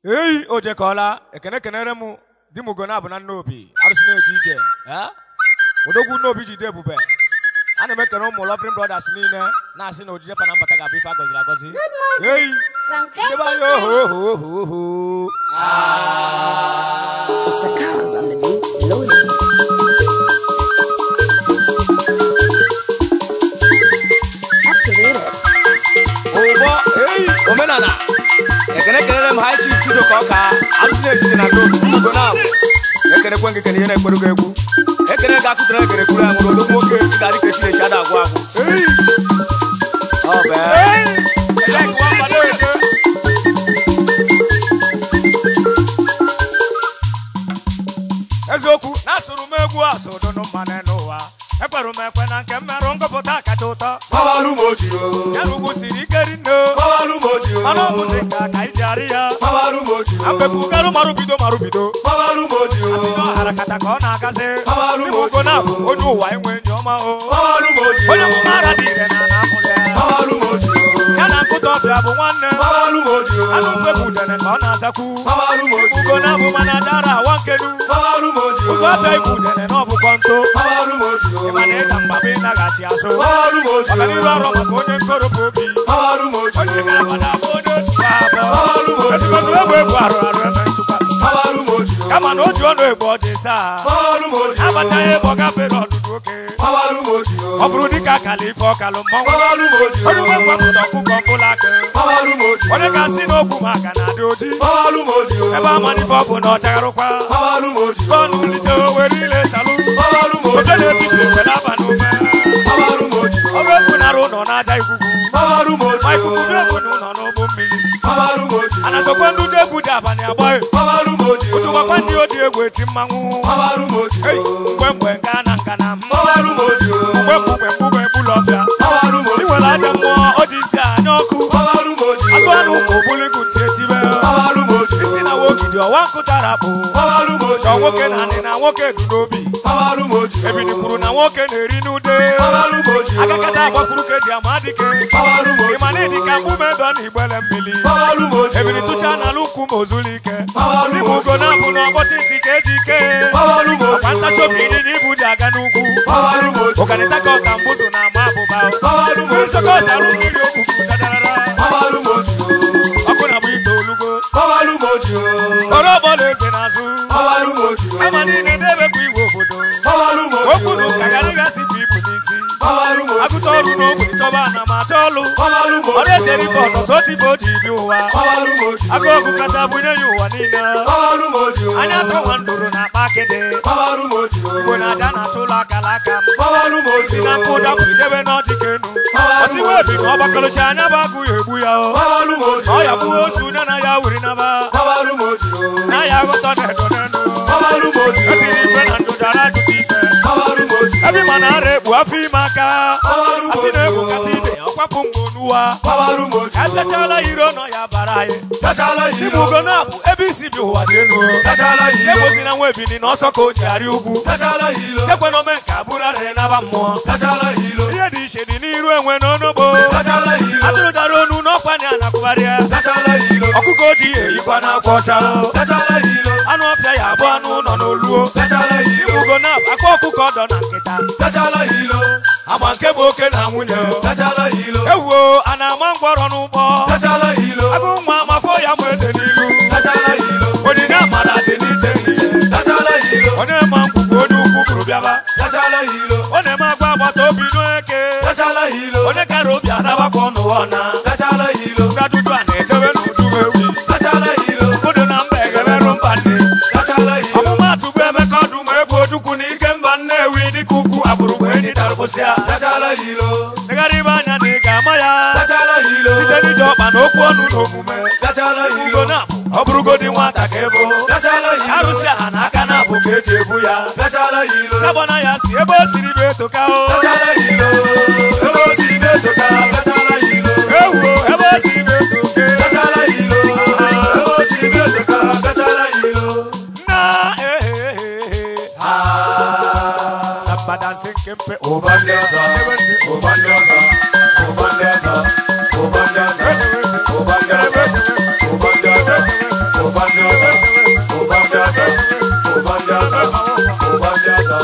eyi o jekọọla ekene kenere m di m ugo na-abụ na nna obi arụsị na-eje ije eh? odogwu nna obi jide ebube ana m ekene ụmụ loving brothers niile na-asị na ojije fa na mbata ga-abụ ife a gọziri agọzi eyi From ndebe anyị oho oho oho oho It's the cars on the beat loading. Activated. ụgbọ eyi omenala ekene kelere m high chief chido ka ọka arụsị na-ejije na n'obi ugo na abụ ekenekwe gị kene ihe na-ekpere gị egwu ekene ga akụtara ekere kwuru anwụrụ odo nwoke ị ga-adị ka echinechi ada agwụ agwụ eyi ọ bụ eziokwu na-asụrụ m egwu asụdụnụ mmanụ n'ụwa ekpere m ekwe na nke mmerụ ngụpụta kacha ụtọ Mawalu moji o. ya na ugwu siri ike rinne Mawalu moji o. mana ọ bụzi nka ka iji arị ya Mawalu moji o. apepụgarụ marụbido marụbido Mawalu moji o. asị na ọhara kata ka ọ na-agazi Mawalu Ndị ugo na-abụ onye ụwa enwe enyi ọma o Mawalu moji o. onye ọmụmara dị ire na ana amụrụ ya Mawalu moji o. ya na nkụta ọfịa bụ nwanne Mawalu moji o. anụ mfe bụ udene ka ọ na-azakwu Mawalu moji o. ugo na-abụ mana dara awa nkenu Mawalu moji o. ụzọ afịa ibu udene na ọbụkọ nto Mawalu moji o. ịmana ịga mgbaba ịnaghachi azụ Mawalu moji o. ọganiru ọrụ maka onye nkoropụ obi Mawalu moji onye o. ga-abada bụ onye otu abụọ Mawalu moji o. ezigbozi egbe egwu arụ arụ eme nchụkwa Mawalu moji o. kama na o ji ọnụ egbe ọ dị saa Mawalu moji o. abachaghị ebe ọ gafere ọdụdụ oke Mawalu moji o. ọ bụrụ dịka akala ife ọkalụ mmọnwụ Mawalu moji o. onye nwe ngwapụta ọkụkọ mkpụrụ aka Mawalu moji o. onye ga-asị n'okwu maka na adị oji Mawalu moji o. ebe amanife ọbụ na ọchagharụkwa Mawalu moji o. ọnụ lite owere ile salụ Mawalu moji oje o. na-ebibi ekwele abalị ume Mawalu moji o. ọrụ efu nara ụlọ n'aja ikuku Mawalu moji ma o. ikuku dị efu na ụlọ n'ụgbọ mmiri Mawalu moji o. a na-asọkwa ndị ụjọ egwu ji abalị agbaghị Mawalu moji o. ụchụkwakwa ndị oji egwu eti mmanwụ Mawalu moji Ei, o. mgbe mgbe nga na nga na mma Mawalu moji o. mgbe mgbe mgbe ebula ọfịa Mawalu moji ị o. nwere aja mmụọ o ji isi anya ọkụ Mawalu moji o. azụ anụ ụmụ obuligu ntị etibe Mawalu moji o. isi na wogidi ọwa nkụtara bụ Mawalu moji chọọ o. nwoke na anị na nwoke du n'obi Mawalu moji o. ebili kwuru na nwoke na-eri n'ude Mawalu moji o. agakata agbakwuru ka eji ama dike Mawalu moji ịma na ịdị ka mgbume dọ na igbele mmiri Mawalu moji o. ebili tụcha n'ala ukwu ma ozulu ike Mawalu dịbụ ugo na-abụ na ọgbọchị ntị ka eji ike Mawalu moji ọkwa o. ntachi obi ịdịnya ibu ji aga n'ugwu Mawalu moji o. ọganịta ka ọka mbụzụ na ama abụba Mawalu moji nsọkọ o. ọsarụ mmiri okwukwu dadarara Mawalu moji o. ọkụ na bụ ite olugo Mawalu moji o. ọrụ ọgbọla eze n'azụ Mawalu moji o. ama niile na-ebekwa igwe obodo Mawalu moji okwu na o. ụka garịgasị bụ ibu n'isi Mawalu moji o. agụta ọrụ n'ogbe chọba na ma chọ ọlụ Mawalu ọ moji na-echere ife o. ọzọzọ otibe o ji bi ụwa Mawalu moji o. agụ ọgụ kata bunye ya ụwa niile Mawalu moji o. anya tọwa ndụrụ na akpa akịdị Mawalu moji o. igbo na aja na-atụ ụlọ akala aka m Mawalu moji si o. na nkụ dapụ idebe n'ọjị ka enu osiwe ebi na ọgbakọlụchi anya bụ agụ ya egbu ya o Mawalu moji ọ o. ya gbuo osu nye na ya wuri naba Mawalu moji o. na ya aghọtọ na edo n'enu Mawalu moji o. etiri ife na ndụ dara ajụta ife Mawalu moji o. ebe ma na ara egbu afọ ime aka Mawalu asị na moji egwu o. kata ibe ọkwapụ mgbe onuwa Mawalu moji o. etechala iro nọ ya bara anyị Tachala Ibu hilo. ugo na-abụ ebe isi bi ụwa dị elu Tachala hilo. egbozina nwa ebini na ọsọ ka o ji arị ugwu Tachala hilo. sekwe na ome nke abụrụ arịrị naba mmụọ Tachala hilo. ihe dị iche dị n'iru enwe n'onogbo Tachala hilo. atụrụ dara onu n'ọkwa na anakwụgharịa Tachala hilo. ọkụkọ ojii eyikwa n'akwa ọcha Tachala hilo. anụ ọfịa ya abụ anụ ụlọ n'oluo Tachala hilo. ugo na-abụ akwa ọkụkọ ọdọ na nkịta Tachala hilo. ama nke bụ oke na nwunye Tachala hilo. ewuo a na-ama ngwọrọ n'ụgbọ Tachala hilo. agụ nwa amafọ ya mụ eze n'ilu Tachala hilo. onyinye amara dị n'iche n'iche Tachala hilo. onye ma ngwugwu onye ukwu bụrụ bịaba Tachala hilo. ọ na-eme agwa agbata obi n'eke Tachala hilo. onye kara obi asabakwa ọnụ ọna Tachala hilo. ngadudu a na-edobe n'udu ewi Tachala hilo. mmadụ na mba egeberụ mba nne Tachala hilo. ọmụmatụ bụ emeka ọdụm ebu ojukwu na ike mba nnewi dịka ukwu agbụrụ bụ enyi tarụbụsịa Tachala hilo. negharịba anya na ị ga-ama ya Tachala hilo. site n'ije ọkpa na okwu ọnụ na omume Tachala ugo hilo. na ọ bụrụgodi nwata ka ebo Tachala hilo. arụsị aha na aka na abụ ka eji ebu ya Tachala hilo. sabọna ya si ebe o siri bụ etoka o Tachala hilo. Ebe o si metoka. Tachala hilo. ewuo ebe o siri bụ etoke Tachala hilo. Ebe o si metoka. Tachala hilo. na ehehehe Ah. sabadansi nkempe Obandiaza. Obandiaza. Obandiaza. Obandiaza. Obandiaza. Obandiaza. ụba ndị ọzọ ụba ndị ọzọ ụba ndị ọzọ ụba ndị ọzọ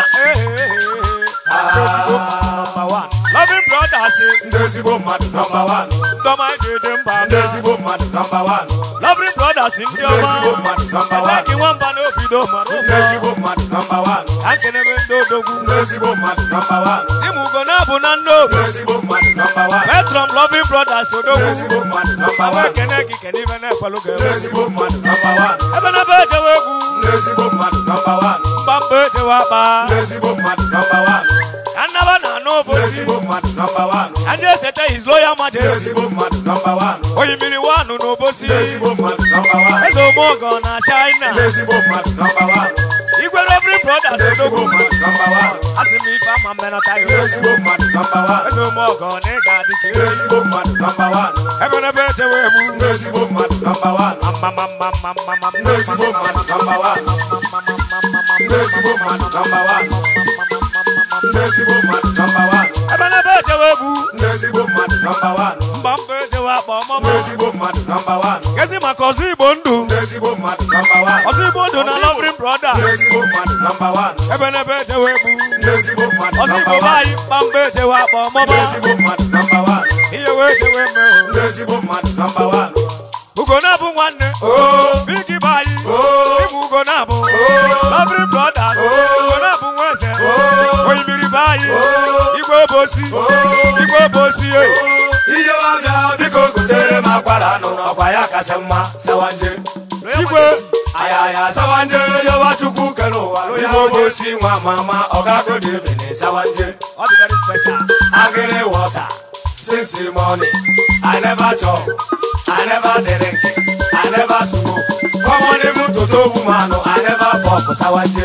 Loving brothers, ndị ezigbo mmadụ nọmba wanụ Doma Jeje Mba, ndị ezigbo mmadụ nọmba wanụ Loving brothers, ndị ndị ezigbo ọma, mmadụ nọmba wanụ Laki nwamba n'obido ma ndị n'ụmụ, ezigbo mmadụ nọmba wanụ ka nkenebe ndị odogwu. ndị ezigbo mmadụ nọmba wanụ Ịmụ ugo na-abụ na ndị obi, ndị ezigbo mmadụ nọmba wanụ Petrom Loving brothers ndị odogwu. ezigbo mmadụ nọmba Awa wanụ ekene gị kene ibe na-ekwelu ndị ga-eme. ezigbo mmadụ nọmba wanụ Ebe na ebe ejewe egwu, ndị ezigbo mmadụ nọmba wanụ mba mba ejewe akpa. ndị ezigbo mmadụ nọmba wanụ Ka nnaba na anụ ndị obosi, ezigbo mmadụ nọmba wanụ ka ndị esete his loyal ndị majesty. ezigbo mmadụ nọmba wanụ Oyimiri wanụ n'obosi. ndị ezigbo mmadụ nọmba wanụ Eze Omogo na China. ndị ezigbo mmadụ nọmba wanụ Igwe Reverend Brothers ndị ezigbo odogwu. mmadụ nọmba wanụ Asị m ife ama mmenọta ya ndị odogwu. ezigbo mmadụ nọmba wanụ Eze Omogo na ị ga-adị ka ndị echi. ezigbo mmadụ nọmba wanụ Ebe na ebe ejewe egwu. ndị ezigbo mmadụ nọmba wanụ ndị ezigbo mmadụ nọmba wanụ ndị ezigbo mmadụ nọmba wanụ ndị ezigbo mmadụ nọmba wanụ ebe na ebe ejewe egwu ndị ezigbo mmadụ nọmba wanụ mba mba ejewe akpa ndị ọmụmụ ezigbo mmadụ nọmba wanụ gezi maka ọzọ igbo ndụ ndị ezigbo mmadụ nọmba wanụ ọzọ igbo ndụ na Loving ndị Brothers ezigbo mmadụ nọmba wanụ ebe na ebe ejewe egwu ndị ezigbo mmadụ ọzọ nọmba igbo be wanụ anyị mba mba ejewe akpa ndị ọmụmụ ezigbo mmadụ nọmba wanụ ihe wee jewe eme ndị ezigbo mmadụ nọmba wanụ ugo na-abụ nwanne oo bigi be anyị oo ịbụ ugo na-abụ oo Loving Brothers ugo na-abụ nwa eze oyimiri be anyị igwe obosi igwe obosi e ihe ọbịa biko gotere m akwara anụ ọkwa ya kasị mma sawanje igwe ayaya sawanje yoba chukwu kere ụwa onye obosi nwa mama ọgago devin sawanje ọ dị very special agịrị wọta since morning i never chop i never drink i never smoke common even toto woman i never fok sawanje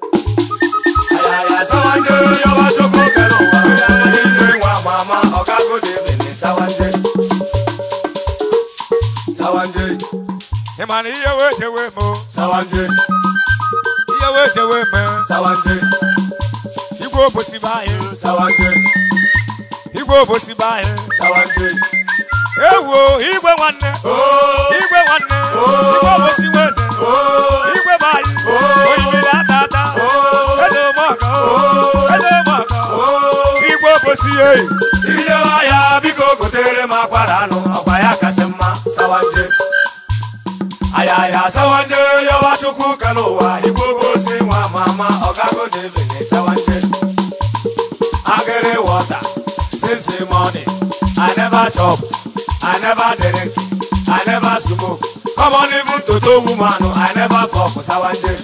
ayaya sawanje yoba chukwu kere ụwa onye obosi nwa mama ọgago devin sawanje sawanje ị ma na ihe wee jewe eme o, sawanje ihe wee jewe eme sawanje igwe obosi be anyị sawanje igwe obosi be anyị sawanje ewo igwe nwanne oh igwe nwanne igwe obosi weze oh igwe be anyị oyimiri ata ata eze omeọka eze omeọka igwe obosi eyi ihe ya biko gotere m akwara anụ ọkwa ya kasị mma sawanje ayaya sawanje yọba chukwu kere ụwa igwe obosi nwa mama ọgago devin sawanje agịrị wọta since morning i never chop i never drink i never smoke common even toto woman i never fok sawanje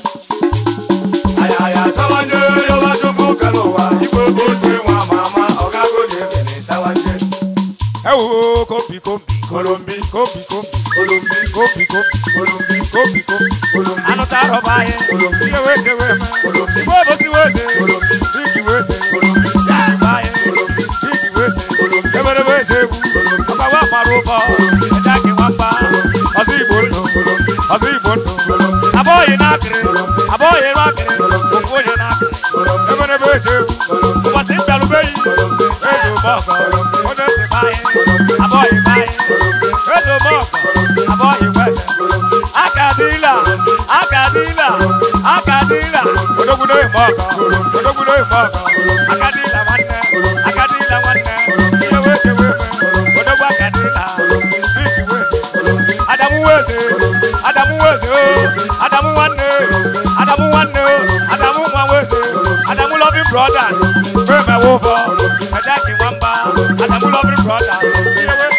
ayaya sawanje yọba chukwu kere ụwa igwe obosi nwa mama ọgago devin sawanje ewo kombi kombi kolombi kombi kombi kolombi kombi kombi kolombi kombi kombi kolombi anụta arọba anyị Kolombi. ihe wee jewe eme Kolombi. igwe obosi weze Kolombi. igi weze kolombi igwe anyị Kolombi. igi weze Kolombi. emerebe eje egwu Kolombi. ọgbawa mara ụbọ Kolombi. eja gị nwamba Kolombi. ọzọ igbo ndụ Kolombi. ọzọ igbo ndụ Kolombi. abọghị n'akịrị Kolombi. abọghị n'akịrị Kolombi. ofu onye n'akịrị Kolombi. emerebe eje egwu Kolombi. ụbọchị mbịarubeghị Kolombi. eze ụmọgọ Kolombi. onye si be anyị Kolombi. abọghị be anyị Kolombi. eze ụmọgọ Kolombi. abọghị weze kolombi akadila akadila akadila odogwudo imọgọ odogwudo imọgọ akadila nwanne akadila nwanne ihe wee jewe eme odogwu akadila bigi weze adamu weze adamu weze o adamu nwanne adamu nwanne o adamu nwa weze adamu loving brothers memewe ụbọ ejaki nwamba adamu loving brothers ihe wee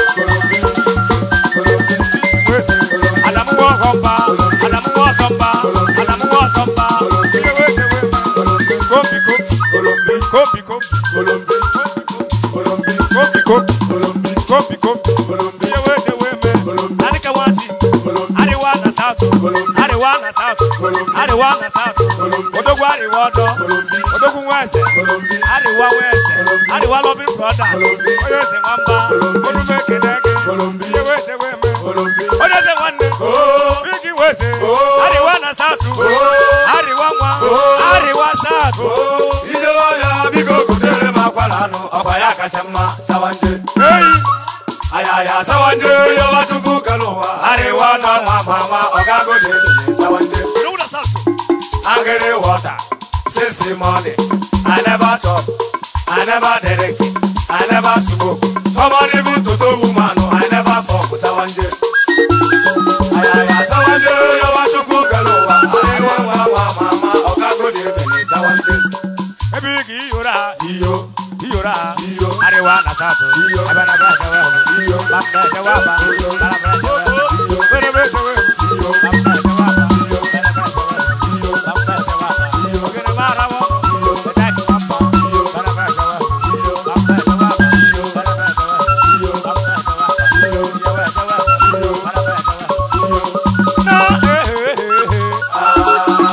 weze adamu wọ ọgọmba adamu wọ ọsọmba adamu wọ ọsọmba ihe wee jewe eme kombi kombi kolombi kombi kombi kolombi kolombi kombi kombi kolombi kombi kombi kolombi ihe wee jewe eme Kolombi. adịka nwachi kolombi Ariwa na South. Kolombi. Ariwa na South. Kolombi. Ariwa na South. Kolombi. Odogwu Ariwa ọdọ. Kolombi. Odogwu Nweze. kolombi Ariwa Nweze. Kolombi. Ariwa Loving Brothers. Kolombi. Onye eze nwamba. Kolombi. Olume ekele gị. Kolombi. Ihe wee jewe eme. kolombi Onye eze nwanne. oh Bigi Nweze. Oh. Ariwa na South. Ariwa nwa. Oh. Ariwa South. oh ihe ọya biko gotere m akwara anụ ọkwa ya kasị mma sawanje Eyi. ayaya sawanje yọba chukwu kere ụwa arịwa na nwa nwa mama ọgago dị ebe sawanje Ilu na South. angry water since morning i never chop i never drink i never smoke common even to do woman i never fuck sawanje ayaya sawanje yawa chukwu kele ụwa anyị nwa nwa nwa mama ọgago dị ebe sawanje Ebe ị ga-iyora ha. iyo Iyora ha. iyo Arewa na South. Iyo. Ebe na Bra Jewe. iyo Bamda Jewe Aba. Iyo. Bara Bra Jewe. Iyo. Bere Bra Jewe. iyo Bamda Jewe Aba. Iyo. Bere Bra Jewe. iyo Bamda Jewe Aba. Iyo. Ogene mara wo. Iyo. Betaki wambo. Iyo. Bara Bra Jewe. iyo Bamda Jewe Aba. Iyo. Bara Bra Jewe. iyo Bamda Jewe Aba. Iyo. Jewe Jewe. Iyo. Bara Bra Jewe. iyo Na eh eh eh eh.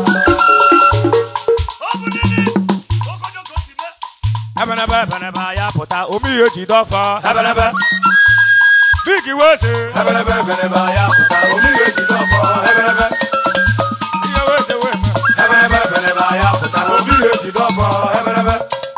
Ebenebe ebenebe ya pụta omi ihe ji dọfọ. ebelebe Bigi wese. ebelebe ebelebe ya pụta omiri ejide ọfọ ebelebe Ihe wese weme. ebelebe ebelebe ya pụta omiri ejide ọfọ ebelebe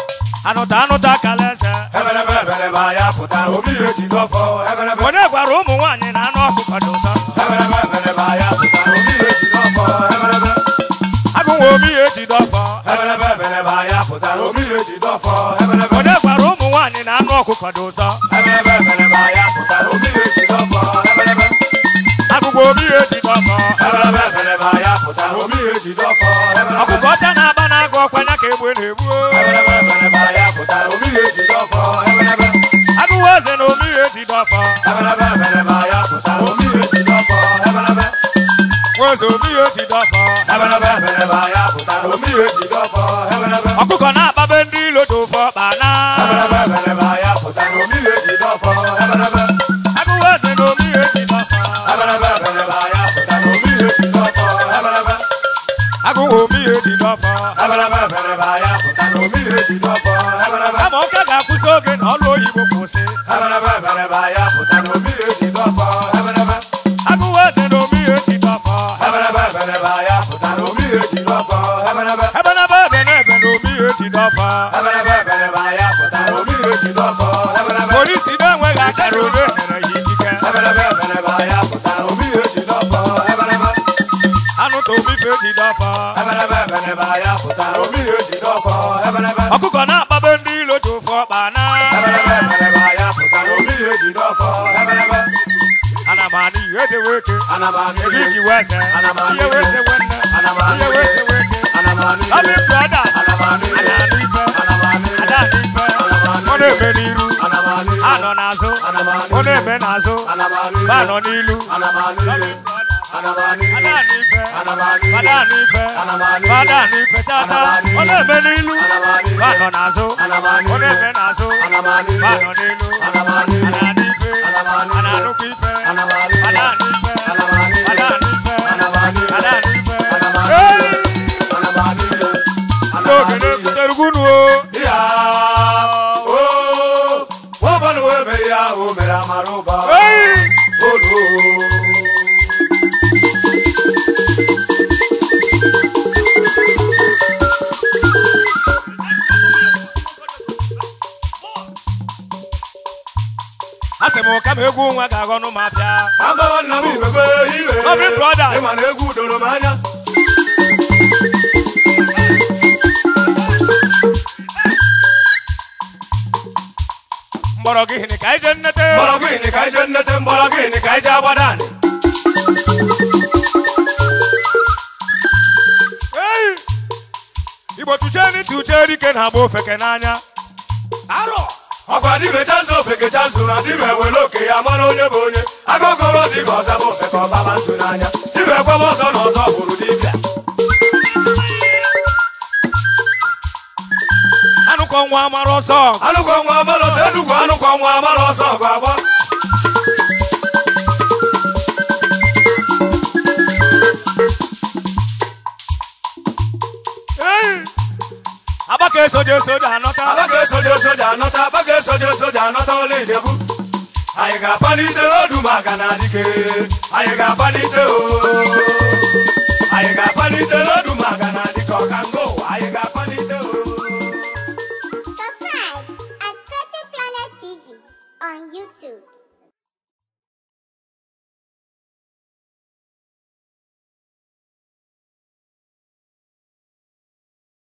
Anụta anụta kalese. ebelebe ebelebe ya pụta omiri ejide ọfọ ebelebe Onye gwara ụmụ nwaanyị na anụ ọkụkọ dị ụsọ. ebelebe ebelebe ya pụta omiri ejide ọfọ ebelebe Agụnwa omi ihe ji dọfọ. ebelebe ebelebe ya pụta omiri ejide ọfọ ebelebe Onye gwara ụmụ nwaanyị na anụ ọkụkọ dị ụsọ. ebelebe ebelebe ya pụta omiri ejide ọfọ ebelebe Agụgwa omi ihe ji dọfọ. ebelebe ebelebe ya pụta omiri ejide ọfọ ebelebe Ọkụkọ ọcha na-aba na-agụ ọkwanya ka egbe na-egbu. ebelebe ebelebe ya pụta omiri ejide ọfọ ebelebe Agụwa eze na omi ihe ji dọfọ. ebelebe ebelebe ya pụta omiri ejide ọfọ ebelebe Nweze omi ihe ji dọfọ. ebelebe ebelebe ya pụta omiri ejide ọfọ ebelebe Ọkụkọ na-akpabe ndị ilo dị ụfọ kpana. ebelebe ebelebe ya pụta omiri ejide ọfọ ebelebe Agụwa eze na omi ihe ji dọfọ. ebelebe ebelebe ya pụta omiri ejide ọfọ ebelebe Agụwa omi ihe ji dọfọ. ebelebe ebelebe ya pụta omiri ejide ọfọ ebelebe Kama ụka ga-akwụsị oge na ọlụ oyibo kwụsị. ebelebe ebelebe ya pụta omiri ejide ọfọ ebelebe Agụwa eze na omi ihe ji dọfọ. ebelebe ebelebe ya pụta omiri ejide ọfọ ebelebe Ebe na ebe ebe na ebe na omi ihe ji dọfọ. ebelebe ebelebe ya pụta omiri ejide ọfọ ebelebe Polisi na-enweghị akara onye nyere ya ikike. ebelebe ebelebe ya pụta omiri ejide ọfọ ebelebe Anụ ta omi fe ji dọfọ. ebelebe ebelebe ya pụta omiri ejide ọfọ ebelebe Ọkụkọ na-akpabe ndị ilo ji ụfọ kpana. ebelebe ebelebe ya pụta omiri ejide ọfọ ebelebe Ana m anụ ihe dị weke. ana m anụ Ebe ihe iji wese. Ana m anụ Ihe wese wenne. Ana m anụ Ihe wese weke. ana m anụ Abi ihe brothers. Ana m anụ ihe. Ana anụ ife. ana m anụ ihe Ada anụ ife. Ana m anụ Ọ ihe. na-eme n'iru. ana m anụ ihe Anọ n'azụ. Ana m anụ Ọ ihe. na-eme n'azụ. ana m anụ ihe Ba nọ n'ilu. ana m anụ ihe ana m anụ ihe Ada anụ ife. Ana m anụ ihe. Ada anụ ife. Ana m anụ ihe. Ada anụ ife chacha. Ana m anụ ihe. Ọ na-eme n'ilu. Ana m anụ ihe. Ba nọ n'azụ. Ana m anụ Ọ ihe. na-eme n'azụ. Ana m anụ ihe. Ba nọ n'ilu. Ana m anụ ihe. Ana anụ ife. Ana m anụ ihe. Ana anụkwa ife. Ana m anụ ihe. Ada anụ ife. Ana m anụ ihe. Ada anụ ife. Ana m anụ ihe. Ada anụ ife. Ana m anụ Hey! ihe. ana m anụ ihe ana m N'oge anụ ihe na-ebutere ugwu o. ya o ụbọnụ wee mere ya o mere amara ụba Hey! olu A sị m ka m egwu nwa ga-aghọ nụ m afịa. agbawa nna m ibebe iwe Lovely Brothers. ịma na egwu doro m anya Mgbọrọgwụ hịnị ka anyị jee nnete. mgbọrọgwụ ịnị ka anyị jee nnete mgbọrọgwụ ịnị ka anyị jee agbada anị Hey! Igbo tụchee ni tụchee dike na-agba ofeke n'anya. arọ ọkwa dibe chazụ ofeke chazụ na dibe were oke ya mara onye bụ onye agụgọrọ dịka ọza bụ ofeke ọbaba nso n'anya dibe kwebe ọzọ na ọzọ bụrụ dibịa Anụkọ nwa amara ọsọ. anụkọ nwa amara ọsọ enugwu anụkọ nwa amara ọsọ ọgụ agba Hey! Agbaka esoje esoje anọta. abaga esoje soja anọta abaga esoje soja anọta ọla idebu anyị ga-apalite odu maka na dike anyị ga-apalite o anyị ga-apalite odu